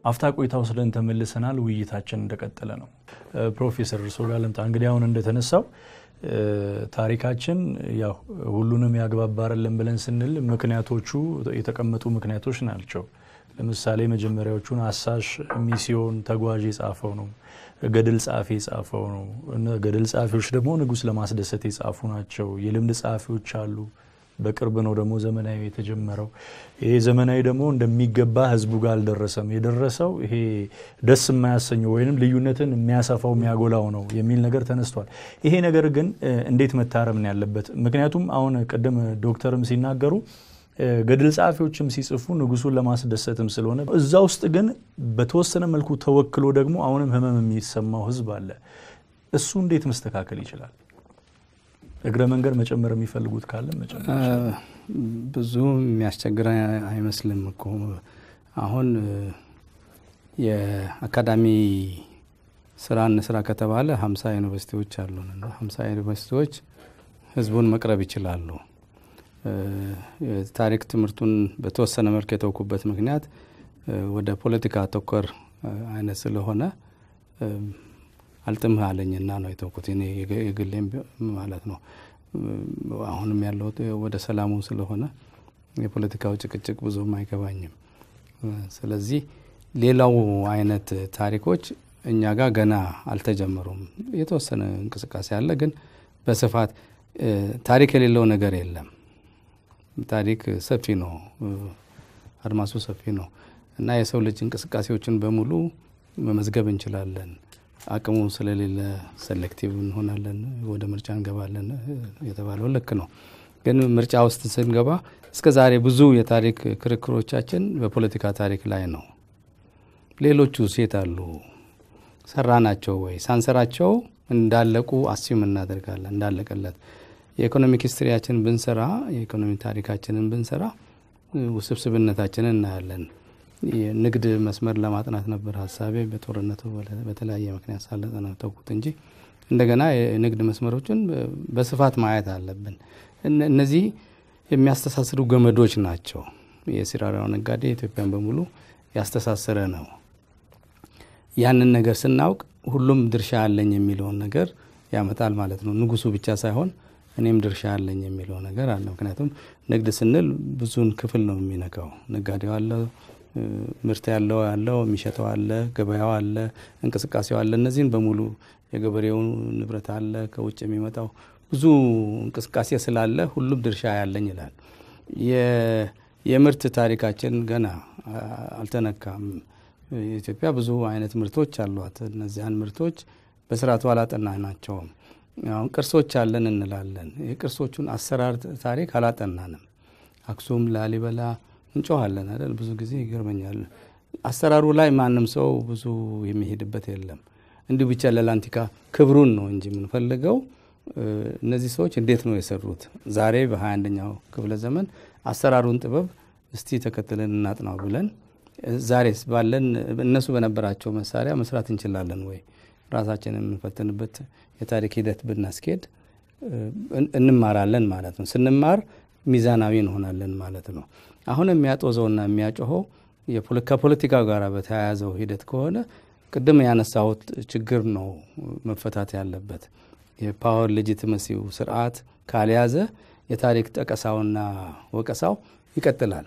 አፍታ ቆይታ ወስደን ተመልሰናል። ውይይታችን እንደቀጠለ ነው። ፕሮፌሰር እርስዎ ጋር ልምጣ። እንግዲህ አሁን እንደተነሳው ታሪካችን ያው ሁሉንም ያግባባረልን ብለን ስንል ምክንያቶቹ የተቀመጡ ምክንያቶች ናቸው። ለምሳሌ መጀመሪያዎቹን አሳሽ፣ ሚስዮን፣ ተጓዥ የጻፈው ነው። ገድል ጸሐፊ የጻፈው ነው። ገድል ጸሐፊዎች ደግሞ ንጉሥ ለማስደሰት የጻፉ ናቸው። የልምድ ጸሐፊዎች አሉ። በቅርብ ነው ደግሞ ዘመናዊ የተጀመረው። ይሄ ዘመናዊ ደግሞ እንደሚገባ ህዝቡ ጋር አልደረሰም። የደረሰው ይሄ ደስ የማያሰኘው ወይም ልዩነትን የሚያሰፋው የሚያጎላው ነው የሚል ነገር ተነስቷል። ይሄ ነገር ግን እንዴት መታረም ነው ያለበት? ምክንያቱም አሁን ቅድም ዶክተርም ሲናገሩ ገድል ጸሐፊዎችም ሲጽፉ ንጉሱን ለማስደሰትም ስለሆነ እዛ ውስጥ ግን በተወሰነ መልኩ ተወክሎ ደግሞ አሁንም ህመም የሚሰማው ህዝብ አለ። እሱ እንዴት መስተካከል ይችላል? እግረ መንገድ መጨመር የሚፈልጉት ካለ መጨመር ብዙ የሚያስቸግር አይመስልም እኮ አሁን የአካዳሚ ስራ እንስራ ከተባለ ሀምሳ ዩኒቨርሲቲዎች አሉን እና ሀምሳ ዩኒቨርሲቲዎች ህዝቡን መቅረብ ይችላሉ። የታሪክ ትምህርቱን በተወሰነ መልክ የተውኩበት ምክንያት ወደ ፖለቲካ ተኮር አይነት ስለሆነ አልጥምህ አለኝና ነው የተውኩት። እኔ የግሌም ማለት ነው። አሁንም ያለሁት ወደ ሰላሙ ስለሆነ የፖለቲካው ጭቅጭቅ ብዙም አይገባኝም። ስለዚህ ሌላው አይነት ታሪኮች እኛ ጋር ገና አልተጀመሩም። የተወሰነ እንቅስቃሴ አለ፣ ግን በስፋት ታሪክ የሌለው ነገር የለም። ታሪክ ሰፊ ነው፣ አድማሱ ሰፊ ነው እና የሰው ልጅ እንቅስቃሴዎችን በሙሉ መመዝገብ እንችላለን። አቅሙ ስለሌለ ሴሌክቲቭ እንሆናለን፣ ወደ ምርጫ እንገባለን የተባለው ልክ ነው። ግን ምርጫ ውስጥ ስንገባ እስከ ዛሬ ብዙ የታሪክ ክርክሮቻችን በፖለቲካ ታሪክ ላይ ነው። ሌሎቹ ሴት አሉ ሰራ ናቸው ወይ ሳንሰራቸው እንዳለቁ አስዩም እናደርጋለን እንዳለቀለት የኢኮኖሚክ ሂስትሪያችን ብንሰራ የኢኮኖሚ ታሪካችንን ብንሰራ ውስብስብነታችንን እናያለን። የንግድ መስመር ለማጥናት ነበር ሀሳቤ። በጦርነቱ በተለያየ ምክንያት ሳለጠና ተውኩት እንጂ እንደገና የንግድ መስመሮችን በስፋት ማየት አለብን። እነዚህ የሚያስተሳስሩ ገመዶች ናቸው። የሲራራው ነጋዴ ኢትዮጵያን በሙሉ ያስተሳሰረ ነው። ያንን ነገር ስናውቅ ሁሉም ድርሻ አለኝ የሚለውን ነገር ያመጣል ማለት ነው። ንጉሱ ብቻ ሳይሆን እኔም ድርሻ አለኝ የሚለው ነገር አለ። ምክንያቱም ንግድ ስንል ብዙን ክፍል ነው የሚነካው። ነጋዴው አለ፣ ምርት ያለው ያለው የሚሸጠው አለ፣ ገበያው አለ፣ እንቅስቃሴው አለ። እነዚህን በሙሉ የገበሬው ንብረት አለ፣ ከውጭ የሚመጣው ብዙ እንቅስቃሴ ስላለ ሁሉም ድርሻ ያለኝ ይላል። የምርት ታሪካችን ገና አልተነካም። ኢትዮጵያ ብዙ አይነት ምርቶች አሏት። እነዚያን ምርቶች በስርዓቱ አላጠናናቸውም። አሁን ቅርሶች አለን እንላለን። የቅርሶቹን አሰራር ታሪክ አላጠናንም። አክሱም፣ ላሊበላ እንጮኋለን አይደል? ብዙ ጊዜ ይገርመኛል። አሰራሩ ላይ ማንም ሰው ብዙ የሚሄድበት የለም። እንዲሁ ብቻ ለላንቲካ ክብሩን ነው እንጂ የምንፈልገው እነዚህ ሰዎች እንዴት ነው የሰሩት? ዛሬ በሀያ አንደኛው ክፍለ ዘመን አሰራሩን ጥበብ እስቲ ተከትለን እናጥናው ብለን ዛሬስ ባለን እነሱ በነበራቸው መሳሪያ መስራት እንችላለን ወይ? ራሳችንን የምንፈትንበት የታሪክ ሂደት ብናስኬድ እንማራለን ማለት ነው። ስንማር ሚዛናዊ እንሆናለን ማለት ነው። አሁን የሚያጦዘውና የሚያጮኸው ከፖለቲካ ጋር በተያያዘው ሂደት ከሆነ ቅድም ያነሳሁት ችግር ነው መፈታት ያለበት። የፓወር ሌጂቲመሲው ስርዓት ካልያዘ የታሪክ ጠቀሳውና ወቀሳው ይቀጥላል።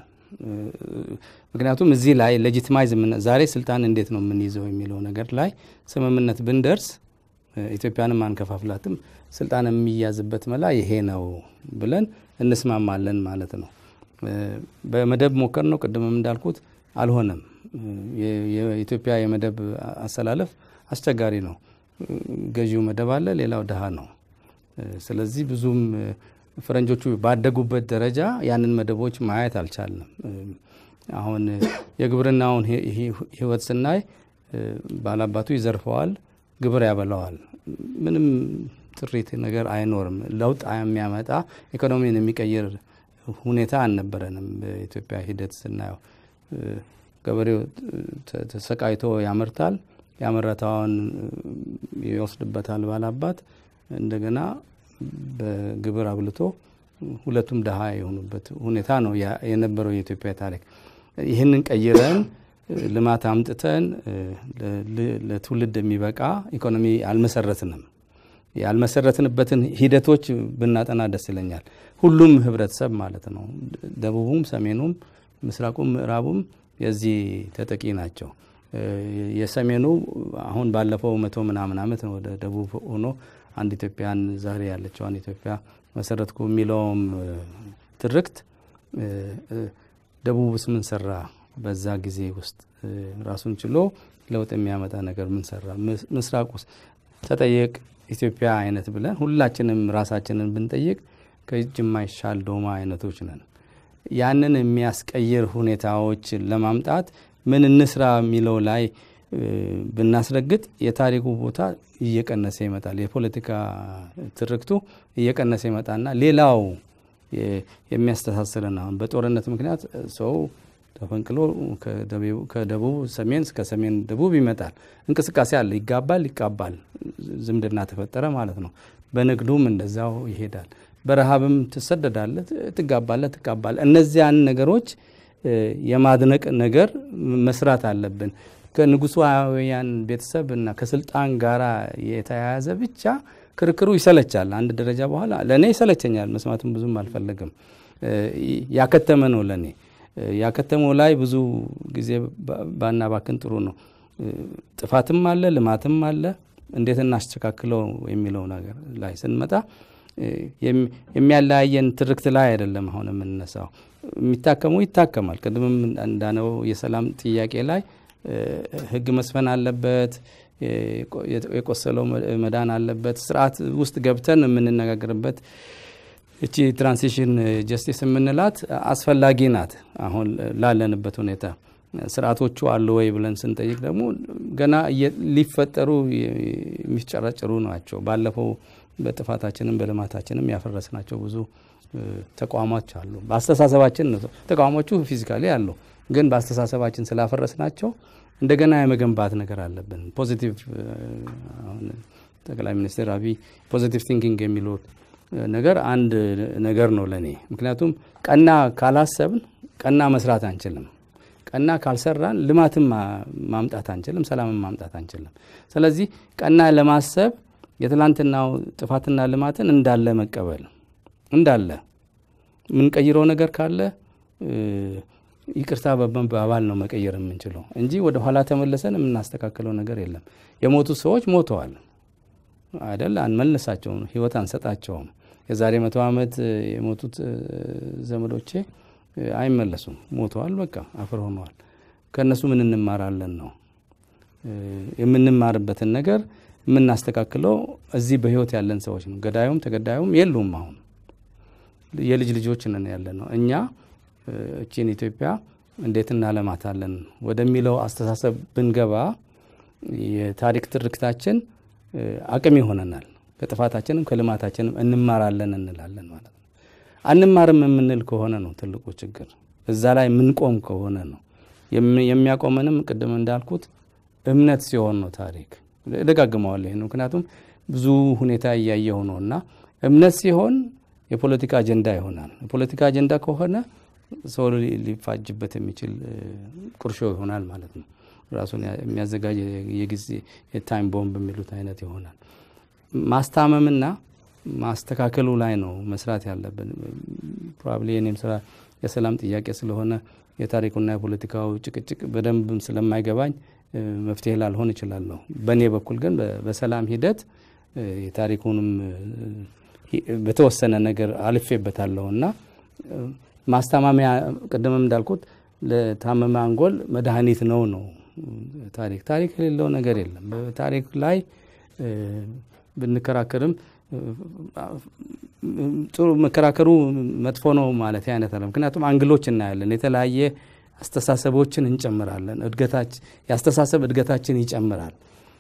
ምክንያቱም እዚህ ላይ ሌጂቲማይዝ ዛሬ ስልጣን እንዴት ነው የምንይዘው የሚለው ነገር ላይ ስምምነት ብንደርስ ኢትዮጵያንም አንከፋፍላትም፣ ስልጣን የሚያዝበት መላ ይሄ ነው ብለን እንስማማለን ማለት ነው። በመደብ ሞከር ነው ቅድምም እንዳልኩት አልሆነም። የኢትዮጵያ የመደብ አሰላለፍ አስቸጋሪ ነው። ገዢው መደብ አለ፣ ሌላው ድሃ ነው። ስለዚህ ብዙም ፈረንጆቹ ባደጉበት ደረጃ ያንን መደቦች ማየት አልቻልንም። አሁን የግብርናውን ህይወት ስናይ ባላባቱ ይዘርፈዋል፣ ግብር ያበላዋል። ምንም ጥሪት ነገር አይኖርም። ለውጥ የሚያመጣ ኢኮኖሚን የሚቀይር ሁኔታ አልነበረንም። በኢትዮጵያ ሂደት ስናየው ገበሬው ተሰቃይቶ ያመርታል፣ ያመረታውን ይወስድበታል ባላባት እንደገና በግብር አብልቶ ሁለቱም ድሃ የሆኑበት ሁኔታ ነው የነበረው የኢትዮጵያ ታሪክ። ይህንን ቀይረን ልማት አምጥተን ለትውልድ የሚበቃ ኢኮኖሚ አልመሰረትንም። ያልመሰረትንበትን ሂደቶች ብናጠና ደስ ይለኛል። ሁሉም ህብረተሰብ ማለት ነው። ደቡቡም፣ ሰሜኑም፣ ምስራቁም ምዕራቡም የዚህ ተጠቂ ናቸው። የሰሜኑ አሁን ባለፈው መቶ ምናምን ዓመት ወደ ደቡብ ሆኖ አንድ ኢትዮጵያን ዛሬ ያለችዋን ኢትዮጵያ መሰረትኩ የሚለውም ትርክት ደቡብስ ምን ሰራ? በዛ ጊዜ ውስጥ ራሱን ችሎ ለውጥ የሚያመጣ ነገር ምን ሰራ? ምስራቅ ውስጥ ተጠየቅ ኢትዮጵያ አይነት ብለን ሁላችንም ራሳችንን ብንጠይቅ ከእጅ የማይሻል ዶማ አይነቶች ነን። ያንን የሚያስቀይር ሁኔታዎች ለማምጣት ምን እንስራ የሚለው ላይ ብናስረግጥ የታሪኩ ቦታ እየቀነሰ ይመጣል። የፖለቲካ ትርክቱ እየቀነሰ ይመጣና ሌላው የሚያስተሳስረን አሁን በጦርነት ምክንያት ሰው ተፈንቅሎ ከደቡብ ሰሜን እስከ ሰሜን ደቡብ ይመጣል። እንቅስቃሴ አለ፣ ይጋባል፣ ይቃባል፣ ዝምድና ተፈጠረ ማለት ነው። በንግዱም እንደዛው ይሄዳል። በረሃብም ትሰደዳለ፣ ትጋባለ፣ ትቃባለ። እነዚያን ነገሮች የማድነቅ ነገር መስራት አለብን። ከንጉሳውያን ቤተሰብ እና ከስልጣን ጋራ የተያያዘ ብቻ ክርክሩ ይሰለቻል። አንድ ደረጃ በኋላ ለእኔ ይሰለቸኛል፣ መስማትም ብዙም አልፈለግም። ያከተመ ነው ለእኔ ያከተመው ላይ ብዙ ጊዜ ባናባክን ጥሩ ነው። ጥፋትም አለ፣ ልማትም አለ። እንዴት እናስተካክለው የሚለው ነገር ላይ ስንመጣ የሚያለያየን ትርክት ላይ አይደለም አሁን የምንነሳው። የሚታከመው ይታከማል። ቅድምም እንዳነው የሰላም ጥያቄ ላይ ሕግ መስፈን አለበት። የቆሰለው መዳን አለበት። ስርዓት ውስጥ ገብተን የምንነጋገርበት እቺ ትራንሲሽን ጀስቲስ የምንላት አስፈላጊ ናት። አሁን ላለንበት ሁኔታ ስርዓቶቹ አሉ ወይ ብለን ስንጠይቅ ደግሞ ገና ሊፈጠሩ የሚፍጨረጨሩ ናቸው። ባለፈው በጥፋታችንም በልማታችንም ያፈረስናቸው ብዙ ተቋሞች አሉ። በአስተሳሰባችን ተቋሞቹ ፊዚካሊ አሉ፣ ግን በአስተሳሰባችን ስላፈረስናቸው እንደገና የመገንባት ነገር አለብን። ፖዚቲቭ ጠቅላይ ሚኒስትር አብይ ፖዚቲቭ ቲንኪንግ የሚሉት ነገር አንድ ነገር ነው ለእኔ። ምክንያቱም ቀና ካላሰብን ቀና መስራት አንችልም። ቀና ካልሰራን ልማትን ማምጣት አንችልም፣ ሰላምን ማምጣት አንችልም። ስለዚህ ቀና ለማሰብ የትላንትናው ጥፋትና ልማትን እንዳለ መቀበል እንዳለ የምንቀይረው ነገር ካለ ይቅርታ በመባባል ነው መቀየር የምንችለው እንጂ ወደ ኋላ ተመልሰን የምናስተካክለው ነገር የለም። የሞቱ ሰዎች ሞተዋል አይደል? አንመልሳቸውም፣ ህይወት አንሰጣቸውም። የዛሬ መቶ ዓመት የሞቱት ዘመዶቼ አይመለሱም፣ ሞተዋል፣ በቃ አፈር ሆነዋል። ከእነሱ ምን እንማራለን ነው የምንማርበትን ነገር የምናስተካክለው እዚህ በህይወት ያለን ሰዎች ነው። ገዳዩም ተገዳዩም የሉም። አሁን የልጅ ልጆች ነን ያለ ነው። እኛ እቺን ኢትዮጵያ እንዴት እናለማታለን ወደሚለው አስተሳሰብ ብንገባ የታሪክ ትርክታችን አቅም ይሆነናል። ከጥፋታችንም ከልማታችንም እንማራለን እንላለን ማለት ነው። አንማርም የምንል ከሆነ ነው ትልቁ ችግር። እዛ ላይ የምንቆም ከሆነ ነው የሚያቆመንም ቅድም እንዳልኩት እምነት ሲሆን ነው ታሪክ እደጋግመዋለሁ ይህን ምክንያቱም ብዙ ሁኔታ እያየሁ ነው እና እምነት ሲሆን የፖለቲካ አጀንዳ ይሆናል። የፖለቲካ አጀንዳ ከሆነ ሰው ሊፋጅበት የሚችል ቁርሾ ይሆናል ማለት ነው። ራሱን የሚያዘጋጅ የጊዜ የታይም ቦምብ የሚሉት አይነት ይሆናል። ማስታመምና ማስተካከሉ ላይ ነው መስራት ያለብን። ፕሮባብሊ የኔም ስራ የሰላም ጥያቄ ስለሆነ የታሪኩና የፖለቲካው ጭቅጭቅ በደንብም ስለማይገባኝ መፍትሄ ላልሆን እችላለሁ። በእኔ በኩል ግን በሰላም ሂደት የታሪኩንም በተወሰነ ነገር አልፌበታለሁ እና ማስታማሚያ ቅድምም እንዳልኩት ለታመመ አንጎል መድኃኒት ነው ነው ታሪክ ታሪክ የሌለው ነገር የለም። በታሪክ ላይ ብንከራከርም ጥሩ መከራከሩ መጥፎ ነው ማለት አይነት አለ። ምክንያቱም አንግሎች እናያለን፣ የተለያየ አስተሳሰቦችን እንጨምራለን። የአስተሳሰብ እድገታችን ይጨምራል።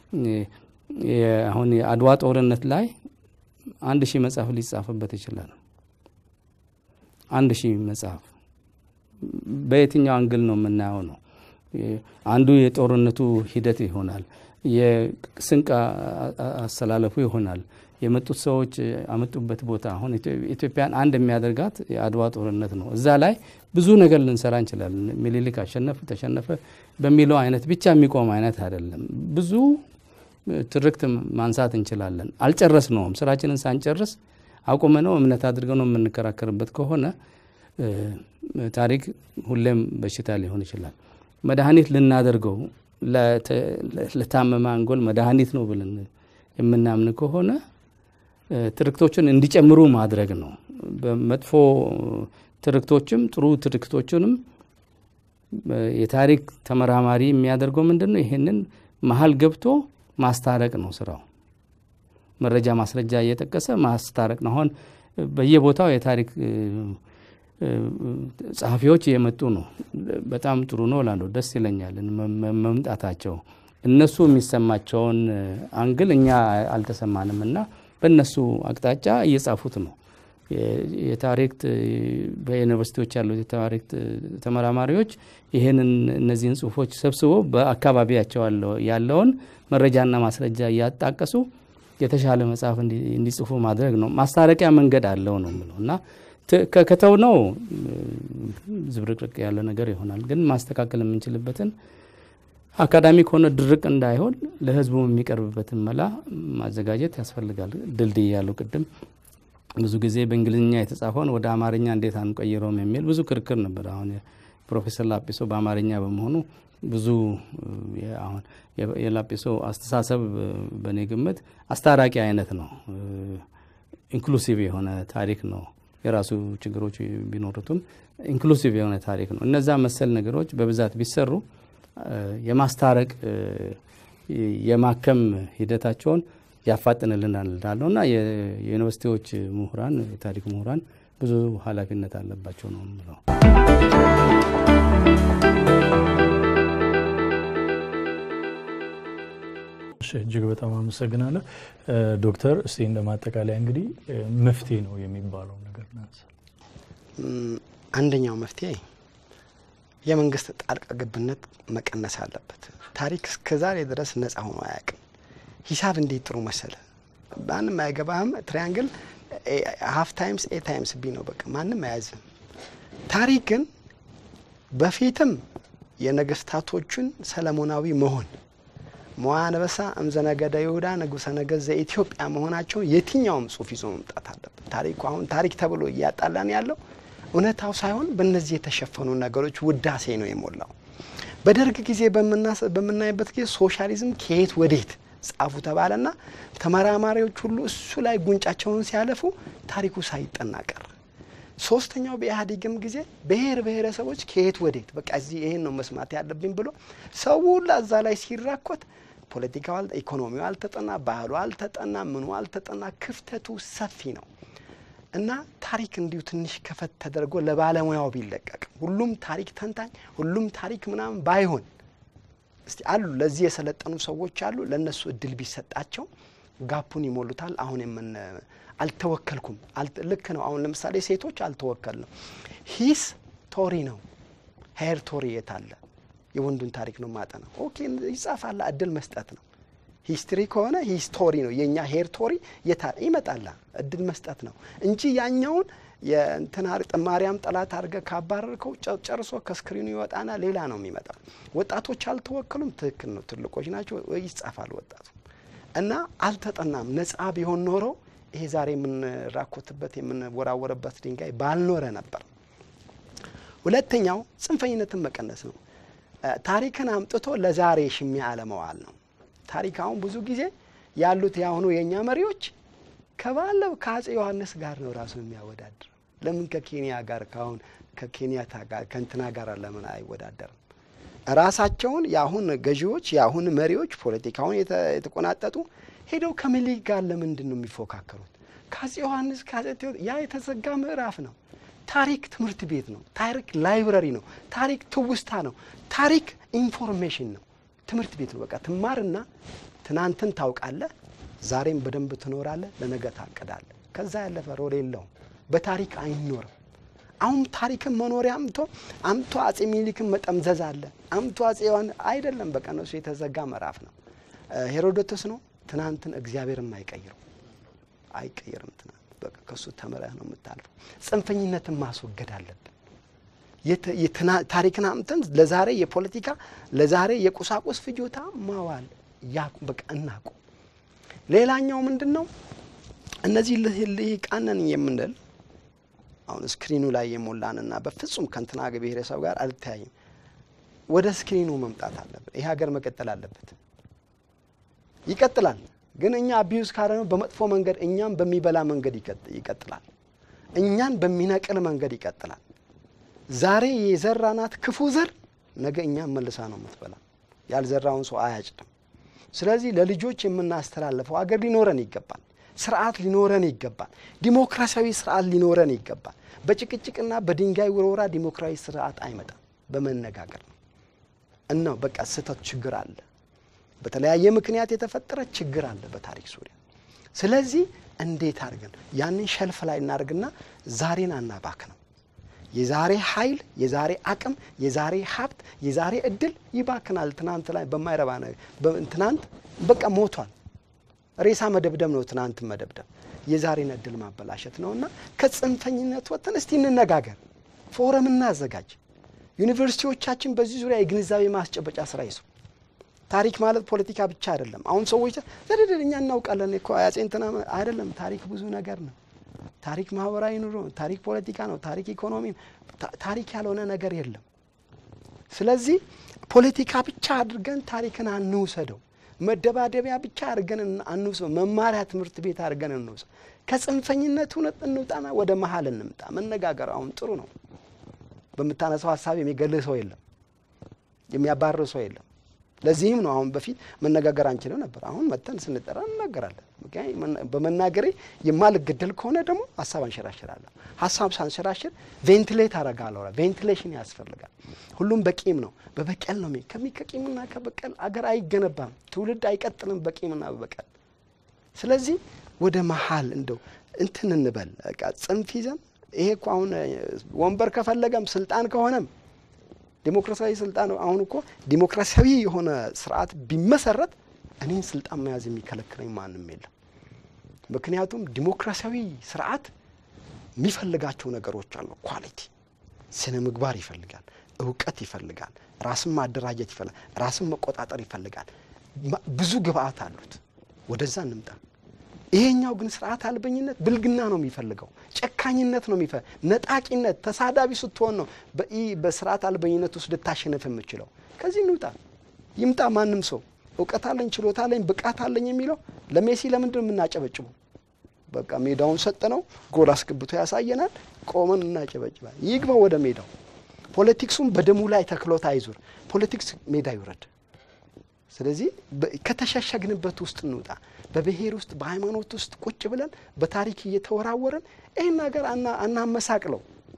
አሁን የአድዋ ጦርነት ላይ አንድ ሺህ መጽሐፍ ሊጻፍበት ይችላል። አንድ ሺህ መጽሐፍ በየትኛው አንግል ነው የምናየው ነው። አንዱ የጦርነቱ ሂደት ይሆናል፣ የስንቅ አሰላለፉ ይሆናል፣ የመጡት ሰዎች ያመጡበት ቦታ አሁን ኢትዮጵያን አንድ የሚያደርጋት የአድዋ ጦርነት ነው። እዛ ላይ ብዙ ነገር ልንሰራ እንችላለን። ሚኒሊክ አሸነፈ ተሸነፈ በሚለው አይነት ብቻ የሚቆም አይነት አይደለም። ብዙ ትርክት ማንሳት እንችላለን። አልጨረስነውም። ስራችንን ሳንጨርስ አቁመነው እምነት አድርገው ነው የምንከራከርበት ከሆነ ታሪክ ሁሌም በሽታ ሊሆን ይችላል። መድኃኒት ልናደርገው ለታመመ አንጎል መድኃኒት ነው ብለን የምናምን ከሆነ ትርክቶችን እንዲጨምሩ ማድረግ ነው። በመጥፎ ትርክቶችም ጥሩ ትርክቶችንም የታሪክ ተመራማሪ የሚያደርገው ምንድን ነው? ይህንን መሀል ገብቶ ማስታረቅ ነው ስራው። መረጃ ማስረጃ እየጠቀሰ ማስታረቅ ነው። አሁን በየቦታው የታሪክ ጸሐፊዎች እየመጡ ነው። በጣም ጥሩ ነው እላለሁ። ደስ ይለኛል መምጣታቸው። እነሱ የሚሰማቸውን አንግል እኛ አልተሰማንም እና በእነሱ አቅጣጫ እየጻፉት ነው። የታሪክ በዩኒቨርሲቲዎች ያሉት የታሪክ ተመራማሪዎች ይህንን እነዚህን ጽሁፎች ሰብስቦ በአካባቢያቸው ያለውን መረጃና ማስረጃ እያጣቀሱ የተሻለ መጽሐፍ እንዲጽፉ ማድረግ ነው። ማስታረቂያ መንገድ አለው ነው የምለው እና ከተው ነው ዝብርቅርቅ ያለ ነገር ይሆናል። ግን ማስተካከል የምንችልበትን አካዳሚክ ሆነ ድርቅ እንዳይሆን ለህዝቡ የሚቀርብበትን መላ ማዘጋጀት ያስፈልጋል። ድልድይ ያለው ቅድም ብዙ ጊዜ በእንግሊዝኛ የተጻፈውን ወደ አማርኛ እንዴት አንቀይረውም የሚል ብዙ ክርክር ነበር። አሁን ፕሮፌሰር ላጲሶ በአማርኛ በመሆኑ ብዙ አሁን የላጲሶ አስተሳሰብ በእኔ ግምት አስታራቂ አይነት ነው። ኢንክሉሲቭ የሆነ ታሪክ ነው። የራሱ ችግሮች ቢኖሩትም ኢንክሉሲቭ የሆነ ታሪክ ነው። እነዛ መሰል ነገሮች በብዛት ቢሰሩ የማስታረቅ የማከም ሂደታቸውን ያፋጥንልናል እላለሁ እና የዩኒቨርሲቲዎች ምሁራን የታሪክ ምሁራን ብዙ ኃላፊነት አለባቸው ነው የምለው። እጅግ በጣም አመሰግናለሁ ዶክተር። እስቲ እንደ ማጠቃለያ እንግዲህ መፍትሄ ነው የሚባለው ነገር ናንሳ። አንደኛው መፍትሄ የመንግስት ጣልቃ ገብነት መቀነስ አለበት። ታሪክ እስከዛሬ ድረስ ነጻ ሆኖ አያውቅም። ሂሳብ እንዴት ጥሩ መሰለ፣ ማንም አይገባህም። ትሪያንግል ሀፍ ታይምስ ኤ ታይምስ ቢ ነው በቃ ማንም አያዝም። ታሪክ ግን በፊትም የነገስታቶቹን ሰለሞናዊ መሆን መዋ አንበሳ እምዘነገደ ይሁዳ ንጉሰ ነገሥት ዘኢትዮጵያ መሆናቸውን የትኛውም ጽሁፍ ይዞ መምጣት አለበት። ታሪኩ አሁን ታሪክ ተብሎ እያጣላን ያለው እውነታው ሳይሆን በእነዚህ የተሸፈኑ ነገሮች ውዳሴ ነው የሞላው። በደርግ ጊዜ በምናይበት ጊዜ ሶሻሊዝም ከየት ወዴት ጻፉ ተባለና ተመራማሪዎች ሁሉ እሱ ላይ ጉንጫቸውን ሲያለፉ ታሪኩ ሳይጠና ቀረ። ሶስተኛው በኢህአዴግም ጊዜ ብሔር ብሔረሰቦች ከየት ወዴት በቃ እዚህ ይሄን ነው መስማት ያለብኝ ብሎ ሰው ሁላ እዛ ላይ ሲራኮት ፖለቲካው፣ ኢኮኖሚው አልተጠና፣ ባህሉ አልተጠና፣ ምኑ አልተጠና፣ ክፍተቱ ሰፊ ነው እና ታሪክ እንዲሁ ትንሽ ከፈት ተደርጎ ለባለሙያው ቢለቀቅ ሁሉም ታሪክ ተንታኝ ሁሉም ታሪክ ምናምን ባይሆን እስቲ አሉ ለዚህ የሰለጠኑ ሰዎች አሉ። ለእነሱ እድል ቢሰጣቸው ጋፑን ይሞሉታል። አሁን የምን አልተወከልኩም ልክ ነው። አሁን ለምሳሌ ሴቶች አልተወከልንም። ሂስ ቶሪ ነው ሄር ቶሪ የት አለ? የወንዱን ታሪክ ነው ማጠና። ኦኬ ይጻፋላ፣ እድል መስጠት ነው። ሂስትሪ ከሆነ ሂስቶሪ ነው የእኛ ሄር ቶሪ ይመጣላ፣ እድል መስጠት ነው እንጂ ያኛውን የእንትን ማርያም ጠላት አድርገ ካባረርከው ጨርሶ ከስክሪኑ ይወጣና ሌላ ነው የሚመጣ። ወጣቶች አልተወከሉም። ትክክል ነው። ትልቆች ናቸው። ይጻፋል ወጣቱ እና አልተጠናም። ነጻ ቢሆን ኖሮ ይሄ ዛሬ የምንራኮትበት የምንወራወርበት ድንጋይ ባልኖረ ነበር። ሁለተኛው ጽንፈኝነትን መቀነስ ነው። ታሪክን አምጥቶ ለዛሬ ሽሚያ አለመዋል ነው። ታሪክ አሁን ብዙ ጊዜ ያሉት የአሁኑ የእኛ መሪዎች ከባለው ከአጼ ዮሐንስ ጋር ነው ራሱ የሚያወዳድር። ለምን ከኬንያ ጋር ካሁን ከኬንያታ ጋር ከእንትና ጋር ለምን አይወዳደርም? ራሳቸውን የአሁን ገዢዎች የአሁን መሪዎች ፖለቲካውን የተቆናጠጡ ሄደው ከምኒልክ ጋር ለምንድን ነው የሚፎካከሩት? ከአጼ ዮሐንስ ከአጼ ያ የተዘጋ ምዕራፍ ነው። ታሪክ ትምህርት ቤት ነው። ታሪክ ላይብረሪ ነው። ታሪክ ትውስታ ነው። ታሪክ ኢንፎርሜሽን ነው። ትምህርት ቤት ነው። በቃ ትማርና ትናንትን ታውቃለህ፣ ዛሬም በደንብ ትኖራለህ፣ ለነገ ታቅዳለህ። ከዛ ያለፈ ሮል የለውም። በታሪክ አይኖርም። አሁን ታሪክን መኖሪያ አምቶ አምቶ አጼ ሚኒሊክን መጠምዘዝ አለ አምቶ አጼ ዮሐንስ አይደለም። በቃ እነሱ የተዘጋ ምዕራፍ ነው። ሄሮዶቶስ ነው ትናንትን እግዚአብሔርን አይቀይረው አይቀየርም። ትናንት በቃ ከሱ ተምረህ ነው የምታልፈው። ጽንፈኝነትን ማስወገድ አለብን። ታሪክን አምጥተን ለዛሬ የፖለቲካ ለዛሬ የቁሳቁስ ፍጆታ ማዋል ያቁ በቃ እናቁ። ሌላኛው ምንድን ነው? እነዚህ ልሂቃንን የምንል አሁን ስክሪኑ ላይ የሞላንና በፍጹም ከንትና ብሔረሰብ ጋር አልተያይም። ወደ ስክሪኑ መምጣት አለብን። ይህ ሀገር መቀጠል አለበት። ይቀጥላል፣ ግን እኛ አቢዩዝ ካደረግነው በመጥፎ መንገድ እኛም በሚበላ መንገድ ይቀጥላል። እኛን በሚነቅል መንገድ ይቀጥላል። ዛሬ የዘራናት ክፉ ዘር ነገ እኛም መልሳ ነው የምትበላ። ያልዘራውን ሰው አያጭድም። ስለዚህ ለልጆች የምናስተላልፈው ሀገር ሊኖረን ይገባል። ስርዓት ሊኖረን ይገባል። ዲሞክራሲያዊ ስርዓት ሊኖረን ይገባል። በጭቅጭቅና በድንጋይ ውርወራ ዲሞክራሲ ስርዓት አይመጣም። በመነጋገር ነው እናው በቃ ስህተት ችግር አለ። በተለያየ ምክንያት የተፈጠረ ችግር አለ በታሪክ ዙሪያ። ስለዚህ እንዴት አድርገን ያንን ሸልፍ ላይ እናደርግና ዛሬን አናባክ ነው የዛሬ ኃይል፣ የዛሬ አቅም፣ የዛሬ ሀብት፣ የዛሬ እድል ይባክናል። ትናንት ላይ በማይረባ ነገር ትናንት በቃ ሞቷል። ሬሳ መደብደብ ነው ትናንትን መደብደብ፣ የዛሬን እድል ማበላሸት ነው እና ከጽንፈኝነት ወጥተን እስቲ እንነጋገር፣ ፎረም እናዘጋጅ። ዩኒቨርሲቲዎቻችን በዚህ ዙሪያ የግንዛቤ ማስጨበጫ ስራ ይስሩ። ታሪክ ማለት ፖለቲካ ብቻ አይደለም። አሁን ሰዎች ዘድድር እኛ እናውቃለን እኮ አፄ እንትና አይደለም። ታሪክ ብዙ ነገር ነው። ታሪክ ማህበራዊ ኑሮ፣ ታሪክ ፖለቲካ ነው፣ ታሪክ ኢኮኖሚ፣ ታሪክ ያልሆነ ነገር የለም። ስለዚህ ፖለቲካ ብቻ አድርገን ታሪክን አንውሰደው። መደባደቢያ ብቻ አድርገን አንውሰው። መማሪያ ትምህርት ቤት አድርገን እንውሰው። ከጽንፈኝነት እውነት እንውጣና ወደ መሀል እንምጣ። መነጋገር አሁን ጥሩ ነው። በምታነሳው ሀሳብ የሚገልህ ሰው የለም፣ የሚያባርር ሰው የለም። ለዚህም ነው አሁን በፊት መነጋገር አንችልም ነበር። አሁን መጥተን ስንጠራ እንናገራለን። በመናገሬ የማልገደል ከሆነ ደግሞ ሀሳብ አንሸራሽራለሁ። ሀሳብ ሳንሸራሽር ቬንቲሌት አረጋለሁ። ቬንቲሌሽን ያስፈልጋል። ሁሉም በቂም ነው፣ በበቀል ነው። ከሚ ከቂምና ከበቀል አገር አይገነባም፣ ትውልድ አይቀጥልም በቂምና በበቀል። ስለዚህ ወደ መሀል እንደው እንትን እንበል በቃ ጽንፍ ይዘን ይሄ እኮ አሁን ወንበር ከፈለገም ስልጣን ከሆነም ዲሞክራሲያዊ ስልጣን አሁን እኮ ዲሞክራሲያዊ የሆነ ስርዓት ቢመሰረት እኔን ስልጣን መያዝ የሚከለክለኝ ማንም የለም። ምክንያቱም ዲሞክራሲያዊ ስርዓት የሚፈልጋቸው ነገሮች አሉ። ኳሊቲ፣ ስነ ምግባር ይፈልጋል፣ እውቀት ይፈልጋል፣ ራስን ማደራጀት ይፈልጋል፣ ራስን መቆጣጠር ይፈልጋል። ብዙ ግብአት አሉት። ወደዛ እንምጣ። ይሄኛው ግን ስርዓት አልበኝነት ብልግና ነው የሚፈልገው፣ ጨካኝነት ነው የሚፈልገው፣ ነጣቂነት፣ ተሳዳቢ ስትሆን ነው በስርዓት አልበኝነት ውስጥ ልታሸነፍ የምችለው። ከዚህ እንውጣ። ይምጣ ማንም ሰው እውቀት አለኝ፣ ችሎታ አለኝ፣ ብቃት አለኝ የሚለው ለሜሲ ለምንድን ነው የምናጨበጭበው? በቃ ሜዳውን ሰጠነው፣ ጎል አስገብቶ ያሳየናል፣ ቆመን እናጨበጭባል። ይግባ ወደ ሜዳው። ፖለቲክሱም በደሙ ላይ ተክሎት አይዙር። ፖለቲክስ ሜዳ ይውረድ። ስለዚህ ከተሸሸግንበት ውስጥ እንውጣ። በብሔር ውስጥ በሃይማኖት ውስጥ ቁጭ ብለን በታሪክ እየተወራወረን ይህን ነገር አናመሳቅለው።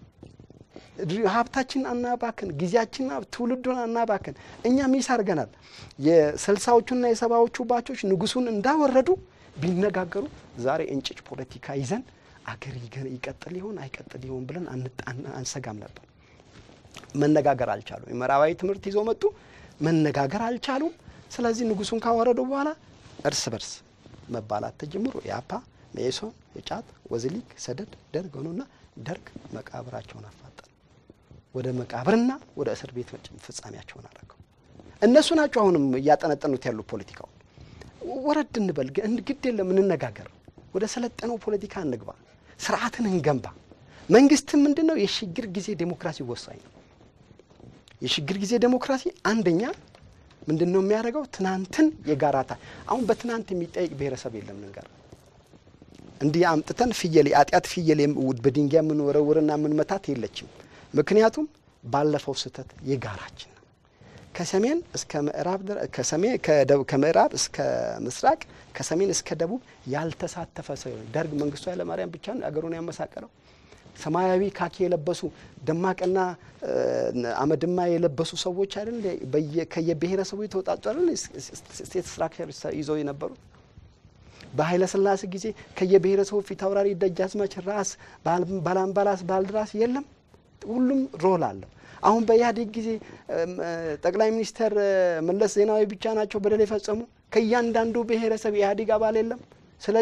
ሀብታችን አናባክን፣ ጊዜያችን ትውልዱን አናባክን። እኛ ሚስ አድርገናል። የስልሳዎቹና የሰባዎቹ ባቾች ንጉሱን እንዳወረዱ ቢነጋገሩ ዛሬ እንጭጭ ፖለቲካ ይዘን አገር ይቀጥል ይሆን አይቀጥል ይሆን ብለን አንሰጋም ነበር። መነጋገር አልቻሉም። የምዕራባዊ ትምህርት ይዘው መጡ። መነጋገር አልቻሉም። ስለዚህ ንጉሱን ካወረዱ በኋላ እርስ በርስ መባላት ተጀምሮ የአፓ መኢሶን፣ የጫት ወዝሊግ፣ ሰደድ፣ ደርግ ሆኑና ደርግ መቃብራቸውን አፋጠን ወደ መቃብርና ወደ እስር ቤት ፍጻሜያቸውን አደረገው። እነሱ ናቸው አሁንም እያጠነጠኑት ያሉ ፖለቲካውን። ወረድ እንበል፣ ግድ የለም እንነጋገር፣ ወደ ሰለጠነው ፖለቲካ እንግባ፣ ስርዓትን እንገንባ። መንግስትም ምንድን ነው የሽግግር ጊዜ ዴሞክራሲ ወሳኝ ነው። የሽግግር ጊዜ ዴሞክራሲ አንደኛ ምንድን ነው የሚያደርገው? ትናንትን የጋራታ አሁን በትናንት የሚጠይቅ ብሔረሰብ የለም። ንገር እንዲህ አምጥተን ፍየል የአጢአት ፍየል በድንጋይ የምንወረውርና የምንመታት የለችም። ምክንያቱም ባለፈው ስህተት የጋራችን ነው። ከሰሜን እስከ ምዕራብ ከምዕራብ እስከ ምስራቅ ከሰሜን እስከ ደቡብ ያልተሳተፈ ሰው ደርግ መንግስቱ ኃይለማርያም ብቻ አገሩን ያመሳቀለው ሰማያዊ ካኪ የለበሱ ደማቅና አመድማ የለበሱ ሰዎች አይደል? ከየብሔረሰቡ የተወጣጡ አይደል? ስቴት ስትራክቸር ይዘው የነበሩት በኃይለ ሥላሴ ጊዜ ከየብሔረሰቡ ፊት አውራሪ፣ ደጃዝማች፣ ራስ፣ ባላምባላስ፣ ባልድራስ የለም። ሁሉም ሮል አለው። አሁን በኢህአዴግ ጊዜ ጠቅላይ ሚኒስተር መለስ ዜናዊ ብቻ ናቸው በደል የፈጸሙ። ከእያንዳንዱ ብሔረሰብ የኢህአዴግ አባል የለም። ስለዚህ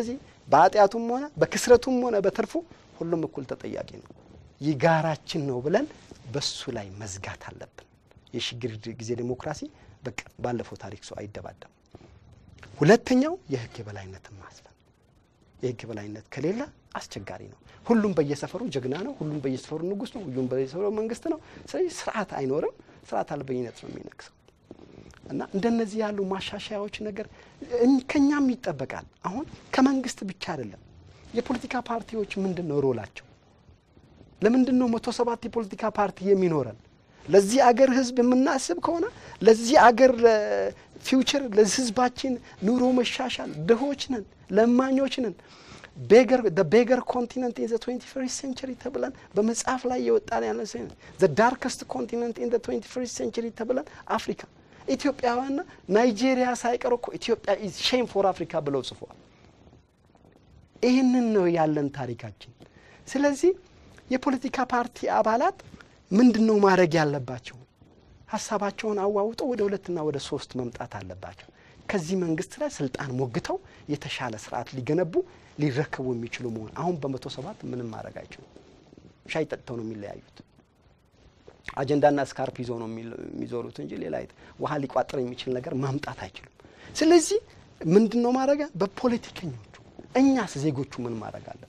በኃጢአቱም ሆነ በክስረቱም ሆነ በትርፉ ሁሉም እኩል ተጠያቂ ነው። የጋራችን ነው ብለን በሱ ላይ መዝጋት አለብን። የሽግግር ጊዜ ዴሞክራሲ በቃ ባለፈው ታሪክ ሰው አይደባደም። ሁለተኛው የህግ የበላይነትን ማስፈን። የህግ የበላይነት ከሌለ አስቸጋሪ ነው። ሁሉም በየሰፈሩ ጀግና ነው። ሁሉም በየሰፈሩ ንጉስ ነው። ሁሉም በየሰፈሩ መንግስት ነው። ስለዚህ ስርዓት አይኖርም። ስርዓት አልበኝነት ነው የሚነግሰው እና እንደነዚህ ያሉ ማሻሻያዎች ነገር ከኛም ይጠበቃል። አሁን ከመንግስት ብቻ አይደለም። የፖለቲካ ፓርቲዎች ምንድን ነው ሮላቸው? ለምንድን ነው መቶ ሰባት የፖለቲካ ፓርቲ የሚኖረን? ለዚህ አገር ህዝብ የምናስብ ከሆነ ለዚህ አገር ፊውቸር ለህዝባችን ኑሮ መሻሻል ድሆች ነን፣ ለማኞች ነን። ቤገር ቤገር ኮንቲነንት ኢን ዘ ትዌንቲ ፈርስት ሴንቸሪ ተብለን በመጽሐፍ ላይ የወጣን ያለ ዘ ዳርከስት ኮንቲነንት ኢን ዘ ትዌንቲ ፈርስት ሴንቸሪ ተብለን አፍሪካ ኢትዮጵያውያንና ናይጄሪያ ሳይቀሩ እኮ ኢትዮጵያ ኢዝ ሼም ፎር አፍሪካ ብለው ጽፏል። ይህንን ነው ያለን ታሪካችን። ስለዚህ የፖለቲካ ፓርቲ አባላት ምንድን ነው ማድረግ ያለባቸው? ሀሳባቸውን አዋውጠው ወደ ሁለትና ወደ ሶስት መምጣት አለባቸው። ከዚህ መንግስት ላይ ስልጣን ሞግተው የተሻለ ስርዓት ሊገነቡ ሊረከቡ የሚችሉ መሆን አሁን በመቶ ሰባት ምንም ማድረግ አይችሉም። ሻይ ጠጥተው ነው የሚለያዩት። አጀንዳና ስካርፕ ይዘው ነው የሚዞሩት እንጂ ሌላ ውሃ ሊቋጥር የሚችል ነገር ማምጣት አይችሉም። ስለዚህ ምንድን ነው ማድረግ በፖለቲከኞቹ እኛስ ዜጎቹ ምን ማድረግ አለብን?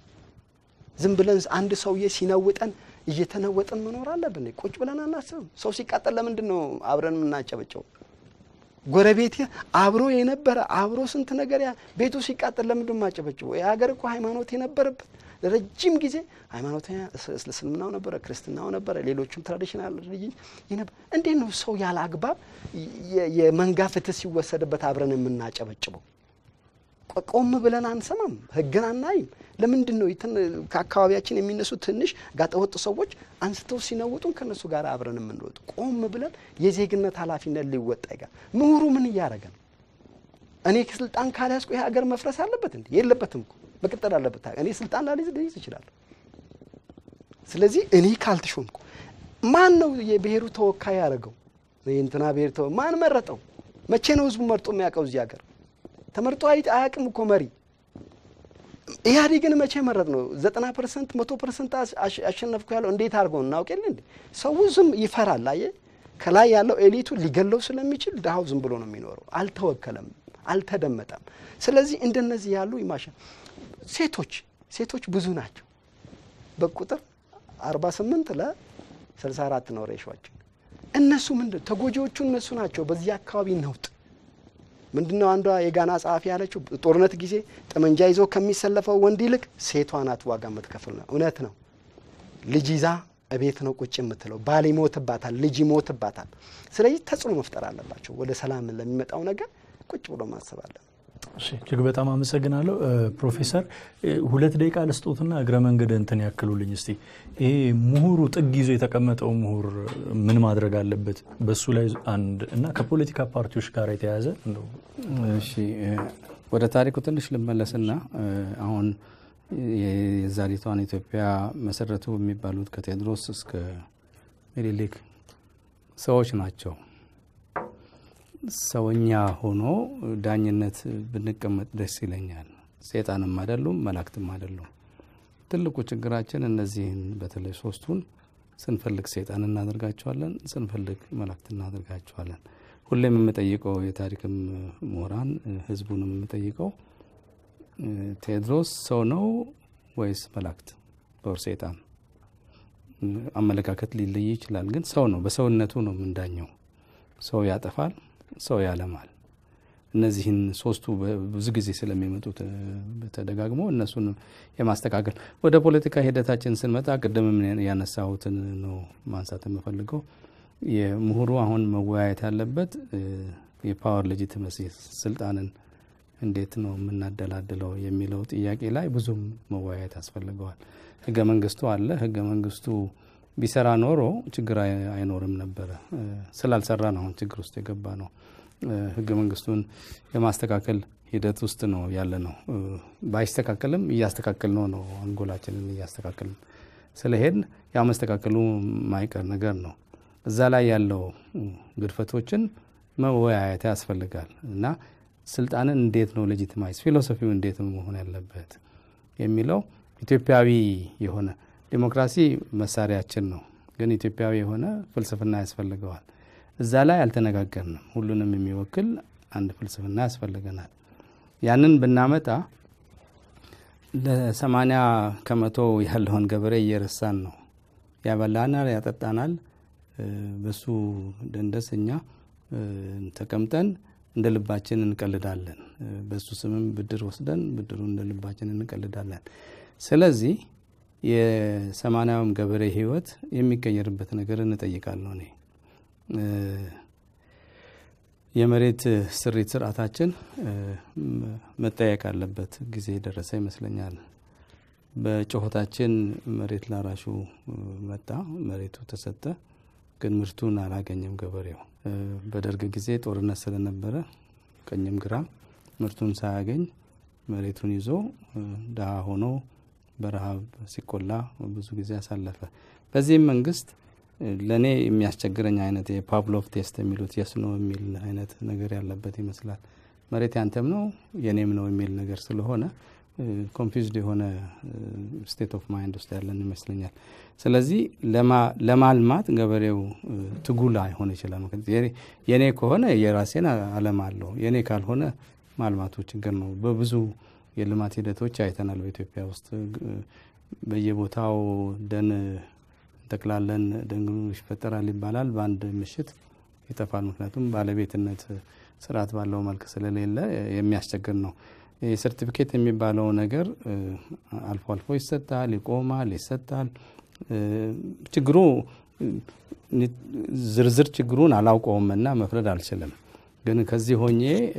ዝም ብለን አንድ ሰውዬ ሲነውጠን እየተነወጥን መኖር አለብን? ቁጭ ብለን አናስብም? ሰው ሲቃጠል ለምንድን ነው አብረን የምናጨበጨው? ጎረቤት አብሮ የነበረ አብሮ ስንት ነገር ያ ቤቱ ሲቃጠል ለምንድን ማጨበጭበው? የሀገር እኮ ሃይማኖት የነበረበት ለረጅም ጊዜ ሃይማኖት እስልምናው ነበረ፣ ክርስትናው ነበረ፣ ሌሎቹም ትራዲሽናል ሪሊጅን ነበር። እንዴት ነው ሰው ያለ አግባብ የመንጋ ፍትህ ሲወሰድበት አብረን የምናጨበጭበው? ቆም ብለን አንሰማም፣ ህግን አናይም። ለምንድን ነው ከአካባቢያችን የሚነሱ ትንሽ ጋጠወጥ ሰዎች አንስተው ሲነውጡን ከእነሱ ጋር አብረን የምንወጡ? ቆም ብለን የዜግነት ኃላፊነት ሊወጣ ይጋር ምሁሩ ምን እያደረገ ነው? እኔ ስልጣን ካልያዝኩ ይህ ሀገር መፍረስ አለበት እንዴ? የለበትም እኮ መቀጠል አለበት። እኔ ስልጣን ላልይዝ ልይዝ እችላለሁ። ስለዚህ እኔ ካልተሾምኩ ማን ነው የብሔሩ ተወካይ ያደረገው? የእንትና ብሔር ተወ ማን መረጠው? መቼ ነው ህዝቡ መርጦ የሚያውቀው? እዚህ ሀገር ተመርጦ አያውቅም እኮ መሪ። ኢህአዴግን መቼ መረጥ ነው? ዘጠና ፐርሰንት መቶ ፐርሰንት አሸነፍኩ ያለው እንዴት አድርገው እናውቅ የለ እንዴ? ሰው ዝም ይፈራል። አየ ከላይ ያለው ኤሊቱ ሊገለው ስለሚችል ድሀው ዝም ብሎ ነው የሚኖረው። አልተወከለም፣ አልተደመጠም። ስለዚህ እንደነዚህ ያሉ ይማሻ ሴቶች ሴቶች ብዙ ናቸው በቁጥር አርባ ስምንት ለስልሳ አራት ነው ሬሾችን። እነሱ ምንድን ተጎጂዎቹ እነሱ ናቸው። በዚህ አካባቢ ነውጥ ምንድን ነው አንዷ የጋና ጸሐፊ ያለችው ጦርነት ጊዜ ጠመንጃ ይዞ ከሚሰለፈው ወንድ ይልቅ ሴቷ ናት ዋጋ የምትከፍል ነው። እውነት ነው። ልጅ ይዛ እቤት ነው ቁጭ የምትለው። ባል ይሞትባታል፣ ልጅ ይሞትባታል። ስለዚህ ተጽዕኖ መፍጠር አለባቸው። ወደ ሰላም ለሚመጣው ነገር ቁጭ ብሎ ማሰብ አለ። እጅግ በጣም አመሰግናለሁ ፕሮፌሰር። ሁለት ደቂቃ ልስጦትና እግረ መንገድ እንትን ያክሉልኝ እስቲ። ይሄ ምሁሩ ጥግ ይዞ የተቀመጠው ምሁር ምን ማድረግ አለበት? በሱ ላይ አንድ እና ከፖለቲካ ፓርቲዎች ጋር የተያያዘ እንደው እሺ፣ ወደ ታሪኩ ትንሽ ልመለስና አሁን የዛሬቷን ኢትዮጵያ መሰረቱ የሚባሉት ከቴዎድሮስ እስከ ምኒልክ ሰዎች ናቸው። ሰውኛ ሆኖ ዳኝነት ብንቀመጥ ደስ ይለኛል። ሴጣንም አይደሉም፣ መላእክትም አይደሉም። ትልቁ ችግራችን እነዚህን በተለይ ሶስቱን ስንፈልግ ሴጣን እናደርጋቸዋለን፣ ስንፈልግ መላእክት እናደርጋቸዋለን። ሁሌም የምጠይቀው የታሪክም ምሁራን ህዝቡንም የምጠይቀው ቴዎድሮስ ሰው ነው ወይስ መላእክት ወር ሴጣን? አመለካከት ሊለይ ይችላል፣ ግን ሰው ነው። በሰውነቱ ነው የምንዳኘው። ሰው ያጠፋል፣ ሰው ያለማል። እነዚህን ሶስቱ ብዙ ጊዜ ስለሚመጡት ተደጋግሞ እነሱን የማስተካከል ወደ ፖለቲካ ሂደታችን ስንመጣ ቅድምም ያነሳሁትን ነው ማንሳት የምፈልገው። የምሁሩ አሁን መወያየት ያለበት የፓወር ሌጂቲመሲ ስልጣንን እንዴት ነው የምናደላድለው የሚለው ጥያቄ ላይ ብዙም መወያየት ያስፈልገዋል። ህገ መንግስቱ አለ። ህገ መንግስቱ ቢሰራ ኖሮ ችግር አይኖርም ነበረ። ስላልሰራ ነው አሁን ችግር ውስጥ የገባ ነው። ህገ መንግስቱን የማስተካከል ሂደት ውስጥ ነው ያለ ነው። ባይስተካከልም እያስተካከል ነው ነው አንጎላችንን እያስተካከልን ስለሄድን ያ መስተካከሉ ማይቀር ነገር ነው። እዛ ላይ ያለው ግድፈቶችን መወያየት ያስፈልጋል እና ስልጣንን እንዴት ነው ሌጂቲማይዝ ፊሎሶፊው እንዴት ነው መሆን ያለበት የሚለው ኢትዮጵያዊ የሆነ ዲሞክራሲ መሳሪያችን ነው፣ ግን ኢትዮጵያዊ የሆነ ፍልስፍና ያስፈልገዋል። እዛ ላይ አልተነጋገርንም። ሁሉንም የሚወክል አንድ ፍልስፍና ያስፈልገናል። ያንን ብናመጣ ለሰማንያ ከመቶ ያለውን ገበሬ እየረሳን ነው። ያበላናል፣ ያጠጣናል። በሱ ደንደስ እኛ ተቀምጠን እንደ ልባችን እንቀልዳለን። በሱ ስምም ብድር ወስደን ብድሩ እንደ ልባችን እንቀልዳለን። ስለዚህ የሰማንያውም ገበሬ ሕይወት የሚቀየርበት ነገር እንጠይቃለሁ እኔ የመሬት ስሪት ስርዓታችን መጠየቅ አለበት ጊዜ የደረሰ ይመስለኛል። በጩኸታችን መሬት ላራሹ መጣ፣ መሬቱ ተሰጠ፣ ግን ምርቱን አላገኘም ገበሬው። በደርግ ጊዜ ጦርነት ስለነበረ ቀኝም ግራ ምርቱን ሳያገኝ መሬቱን ይዞ ድሃ ሆኖ በረሃብ ሲቆላ ብዙ ጊዜ አሳለፈ። በዚህም መንግስት ለእኔ የሚያስቸግረኝ አይነት የፓቭሎቭ ቴስት የሚሉት የስ ነው የሚል አይነት ነገር ያለበት ይመስላል። መሬት ያንተም ነው የኔም ነው የሚል ነገር ስለሆነ ኮንፊውዝድ የሆነ ስቴት ኦፍ ማይንድ ውስጥ ያለን ይመስለኛል። ስለዚህ ለማልማት ገበሬው ትጉ ላይሆን ይችላል። የኔ ከሆነ የራሴን አለም አለው፣ የኔ ካልሆነ ማልማቱ ችግር ነው። በብዙ የልማት ሂደቶች አይተናል። በኢትዮጵያ ውስጥ በየቦታው ደን እንተክላለን፣ ደን ይፈጠራል ይባላል። በአንድ ምሽት ይጠፋል። ምክንያቱም ባለቤትነት ስርዓት ባለው መልክ ስለሌለ የሚያስቸግር ነው። የሰርቲፊኬት የሚባለው ነገር አልፎ አልፎ ይሰጣል፣ ይቆማል፣ ይሰጣል። ችግሩ ዝርዝር ችግሩን አላውቀውም እና መፍረድ አልችልም። ግን ከዚህ ሆኜ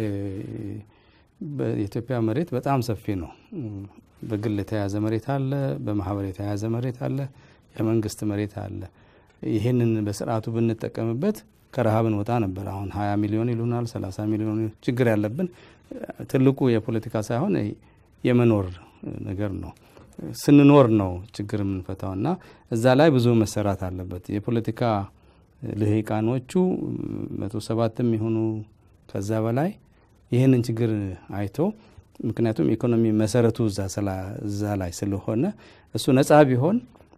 የኢትዮጵያ መሬት በጣም ሰፊ ነው። በግል የተያዘ መሬት አለ፣ በማህበር የተያዘ መሬት አለ፣ የመንግስት መሬት አለ። ይህንን በስርዓቱ ብንጠቀምበት ከረሃብ እንወጣ ነበር። አሁን ሀያ ሚሊዮን ይሉናል፣ ሰላሳ ሚሊዮን ችግር ያለብን ትልቁ የፖለቲካ ሳይሆን የመኖር ነገር ነው። ስንኖር ነው ችግር የምንፈታው እና እዛ ላይ ብዙ መሰራት አለበት። የፖለቲካ ልሂቃኖቹ መቶ ሰባትም የሆኑ ከዛ በላይ ይህንን ችግር አይቶ ምክንያቱም ኢኮኖሚ መሰረቱ እዛ ላይ ስለሆነ እሱ ነጻ ቢሆን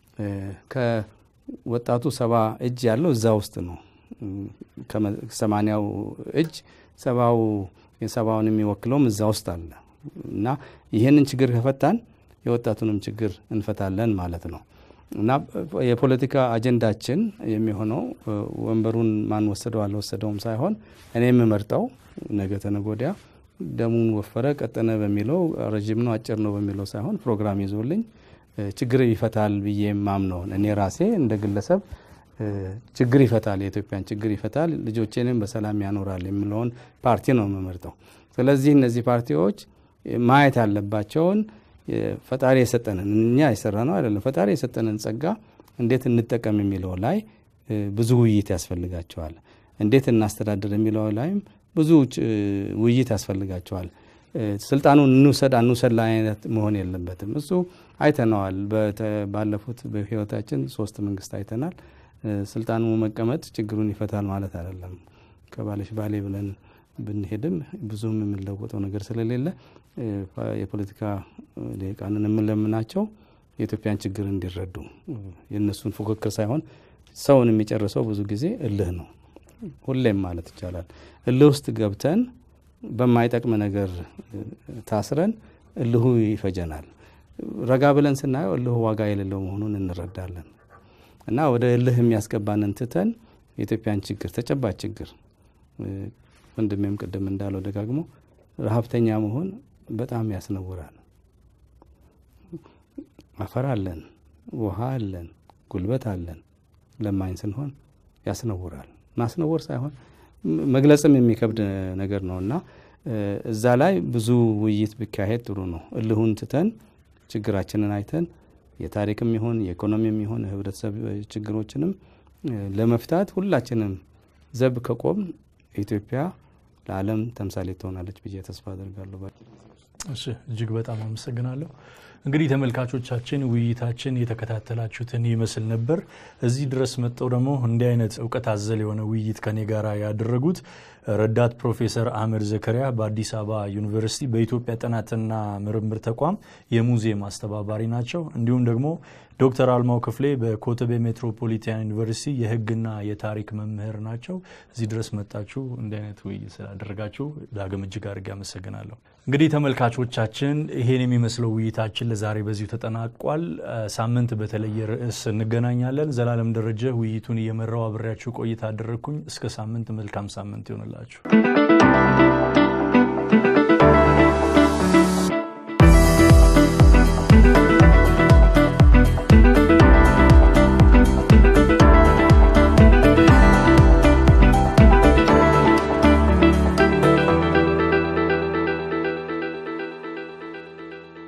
ከወጣቱ ሰባ እጅ ያለው እዛ ውስጥ ነው። ከሰማንያው እጅ ሰባው የሰባውን የሚወክለውም እዛ ውስጥ አለ እና ይህንን ችግር ከፈታን የወጣቱንም ችግር እንፈታለን ማለት ነው እና የፖለቲካ አጀንዳችን የሚሆነው ወንበሩን ማን ወሰደው አልወሰደውም ሳይሆን እኔ የምመርጠው ነገ ተነገ ወዲያ ደሙን ወፈረ ቀጠነ በሚለው ረዥም ነው አጭር ነው በሚለው ሳይሆን ፕሮግራም ይዞልኝ ችግር ይፈታል ብዬ ማምነውን እኔ ራሴ እንደ ግለሰብ ችግር ይፈታል፣ የኢትዮጵያን ችግር ይፈታል፣ ልጆቼንም በሰላም ያኖራል የሚለውን ፓርቲ ነው የምመርጠው። ስለዚህ እነዚህ ፓርቲዎች ማየት ያለባቸውን ፈጣሪ የሰጠንን እኛ የሰራ ነው አይደለም፣ ፈጣሪ የሰጠንን ጸጋ እንዴት እንጠቀም የሚለው ላይ ብዙ ውይይት ያስፈልጋቸዋል። እንዴት እናስተዳድር የሚለው ላይም ብዙ ውይይት ያስፈልጋቸዋል። ስልጣኑን እንውሰድ አንውሰድ ላይ አይነት መሆን የለበትም። እሱ አይተነዋል። ባለፉት በህይወታችን ሶስት መንግስት አይተናል። ስልጣኑ መቀመጥ ችግሩን ይፈታል ማለት አይደለም። ከባለሽ ባሌ ብለን ብንሄድም ብዙም የምንለወጠው ነገር ስለሌለ የፖለቲካ ሊቃንን የምንለምናቸው የኢትዮጵያን ችግር እንዲረዱ የእነሱን ፉክክር ሳይሆን ሰውን የሚጨርሰው ብዙ ጊዜ እልህ ነው። ሁሌም ማለት ይቻላል እልህ ውስጥ ገብተን በማይጠቅም ነገር ታስረን እልሁ ይፈጀናል። ረጋ ብለን ስናየው እልሁ ዋጋ የሌለው መሆኑን እንረዳለን። እና ወደ እልህ የሚያስገባንን ትተን የኢትዮጵያን ችግር ተጨባጭ ችግር ወንድሜም ቅድም እንዳለው ደጋግሞ ረሀብተኛ መሆን በጣም ያስነውራል። አፈር አለን፣ ውሃ አለን፣ ጉልበት አለን። ለማኝ ስንሆን ያስነውራል። ማስነወር ሳይሆን መግለጽም የሚከብድ ነገር ነው እና እዛ ላይ ብዙ ውይይት ቢካሄድ ጥሩ ነው። እልሁን ትተን ችግራችንን አይተን የታሪክም ይሁን የኢኮኖሚም ይሁን የህብረተሰብ ችግሮችንም ለመፍታት ሁላችንም ዘብ ከቆም ኢትዮጵያ ለዓለም ተምሳሌ ትሆናለች ብዬ ተስፋ አደርጋለሁ። እሺ፣ እጅግ በጣም አመሰግናለሁ። እንግዲህ ተመልካቾቻችን ውይይታችን የተከታተላችሁትን ይመስል ነበር። እዚህ ድረስ መጥተው ደግሞ እንዲህ አይነት እውቀት አዘል የሆነ ውይይት ከኔ ጋር ያደረጉት ረዳት ፕሮፌሰር አህመድ ዘከሪያ በአዲስ አበባ ዩኒቨርሲቲ በኢትዮጵያ ጥናትና ምርምር ተቋም የሙዚየም አስተባባሪ ናቸው። እንዲሁም ደግሞ ዶክተር አልማው ክፍሌ በኮተቤ ሜትሮፖሊታን ዩኒቨርሲቲ የሕግና የታሪክ መምህር ናቸው። እዚህ ድረስ መጣችሁ እንዲህ አይነት ውይይት ስላደረጋችሁ ዳግም እጅግ አድርጌ አመሰግናለሁ። እንግዲህ ተመልካቾቻችን ይሄን የሚመስለው ውይይታችን ለዛሬ በዚሁ ተጠናቋል። ሳምንት በተለየ ርዕስ እንገናኛለን። ዘላለም ደረጀ ውይይቱን እየመራው አብሬያችሁ ቆይታ አደረግኩኝ። እስከ ሳምንት መልካም ሳምንት ይሆንላችሁ።